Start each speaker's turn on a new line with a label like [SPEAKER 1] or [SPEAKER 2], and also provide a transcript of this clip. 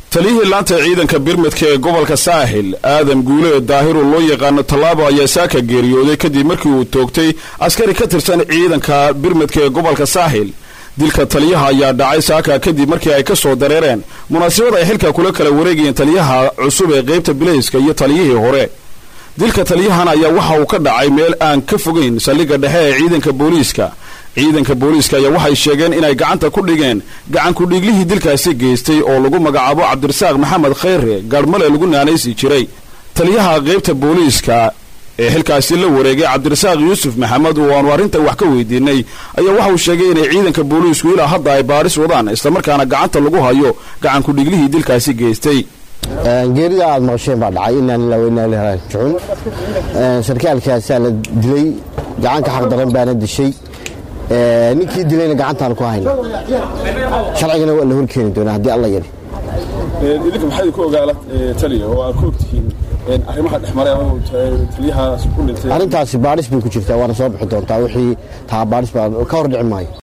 [SPEAKER 1] taliyihii laanta ciidanka birmadka ee gobolka saaxil aadam guule daahiru loo yaqaano tallaabo ayaa saaka geeriyooday kadib markii uu toogtay askari ka tirsan ciidanka birmadka ee gobolka saaxil dilka taliyaha ayaa dhacay saaka kadib markii ay ka soo dareereen munaasabad ay xilka kula kala wareegayeen taliyaha cusub ee qaybta bilayska iyo taliyihii hore dilka taliyahan ayaa waxa uu ka dhacay meel aan ka fogayn saldhigga dhexe ee ciidanka booliiska ciidanka booliiska ayaa waxay sheegeen inay gacanta ku dhigeen gacankudhiiglihii dilkaasi geystay oo lagu magacaabo cabdirasaaq maxamed khayre gaadhmale lagu naanaysi jiray taliyaha qaybta booliiska ee xilkaasi la wareegay cabdirasaaq yuusuf maxamed oo aanu arrintan wax ka weydiinay ayaa waxa uu sheegay inay ciidanka booliisku ilaa hadda ay baadhis wadaan islamarkaana gacanta lagu hayo gacankudhiiglihii dilkaasi geystay
[SPEAKER 2] geerida aad maqasheen baa dhacay inaan ilaa weynaa laraajicun sarkaalkaasaa la dilay gacanka xaq daran baana dishay ninkii dilayna gacantaan ku hayna sharcigana waa la horkeeni doonaa haddii alla yari
[SPEAKER 1] idinka maxayd ku ogaala taliya oo aad ku ogtihiin arrimaha dhexmaray ama taliyahaas ku dhintay
[SPEAKER 2] arrintaasi baadhis bay ku jirtaa waana soo bixi doontaa wixii taa baadhis baa ka hor dhici maayo